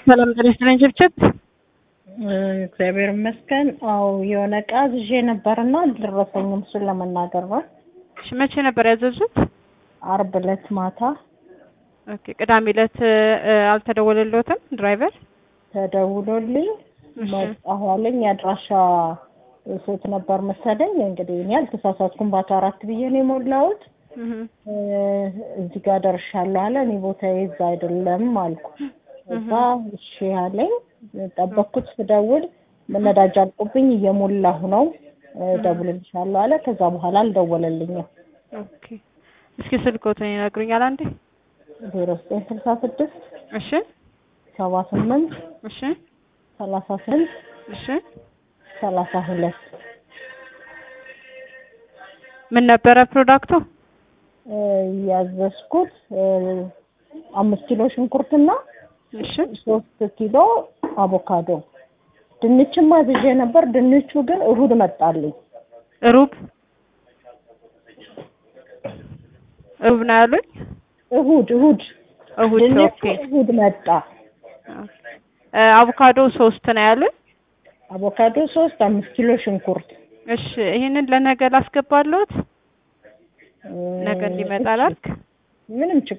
ሰላም ጤና ይስጥልኝ ችብችብ። እግዚአብሔር ይመስገን። አዎ የሆነ እቃ ይዤ ነበርና አልደረሰኝም። እሱን ለመናገር ነው። እሺ መቼ ነበር ያዘዙት? አርብ ዕለት ማታ ኦኬ ቅዳሜ ዕለት እ፣ አልተደወለልዎትም ድራይቨር? ተደውሎልኝ እሺ መጣሁ አለኝ። የአድራሻ ሴት ነበር መሰለኝ። እንግዲህ እኔ አልተሳሳትኩም። በአቶ አራት ብዬ ነው የሞላሁት። እህ እ፣ እዚህ ጋር ደርሻለሁ አለ። እኔ ቦታዬ እዛ አይደለም አልኩ። እዛ እሺ አለኝ። ጠበቅኩት። ስደውል ነዳጅ አልቆብኝ እየሞላሁ ነው እ፣ እደውልልሻለሁ አለ። ከዛ በኋላ አልደወለልኝም። ኦኬ እስኪ ስልክዎትን ይነግሩኛል አንዴ? ዜሮ ዘጠኝ ስልሳ ስድስት እሺ ሰባ ስምንት እሺ ሰላሳ ስምንት እሺ ሰላሳ ሁለት ምን ነበረ ፕሮዳክቱ? እ፣ ያዘዝኩት እ፣ አምስት ኪሎ ሽንኩርትና እሺ ሶስት ኪሎ አቮካዶ ድንችም አዝዤ ነበር። ድንቹ ግን እሁድ መጣልኝ። ሩብ ሩብ ነው ያሉኝ? እሁድ እሁድ እሁድ ድንቹ ኦኬ። እሁድ መጣ። እ፣ አቮካዶ ሶስት ነው ያሉኝ? አቮካዶ ሶስት አምስት ኪሎ ሽንኩርት እሺ ይሄንን ለነገ ላስገባለሁት? እ፣ ነገ እንዲመጣ ላልክ? ምንም ችግር